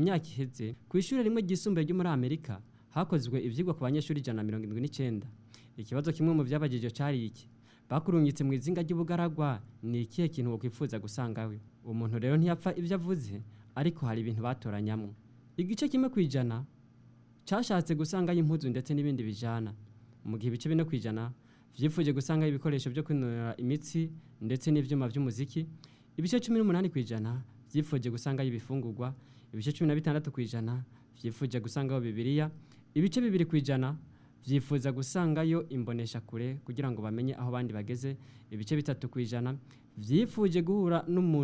myaka iheze ku ishuri rimwe ryisumbuye ryo muri amerika hakozwe ivyigwa ku banyeshuri ijana na mirongo indwi n'icenda ikibazo kimwe mu vyabajijwe cari iki bakurungitse mu izinga ry'ubugaragwa ni ikihe kintu wokwifuza gusangawe uwo muntu rero ntiyapfa ivyo avuze ariko hari ibintu batoranyamwo igice kimwe kwijana cashatse gusangayo impuzu ndetse n'ibindi bijana mu gihe ibice bine kwijana vyifuje gusangayo ibikoresho vyo kwinonora imitsi ndetse n'ivyuma vy'umuziki ibice cumi n'umunani kwijana vyifuje gusangayo ibifungurwa ibice cumi na bitandatu kwijana vyifuje gusangayo bibiliya ibice bibiri kwijana vyifuza gusangayo imbonesha kure kugira ngo bamenye aho bandi bageze ibice bitatu kwijana vyifuje guhura n'umuntu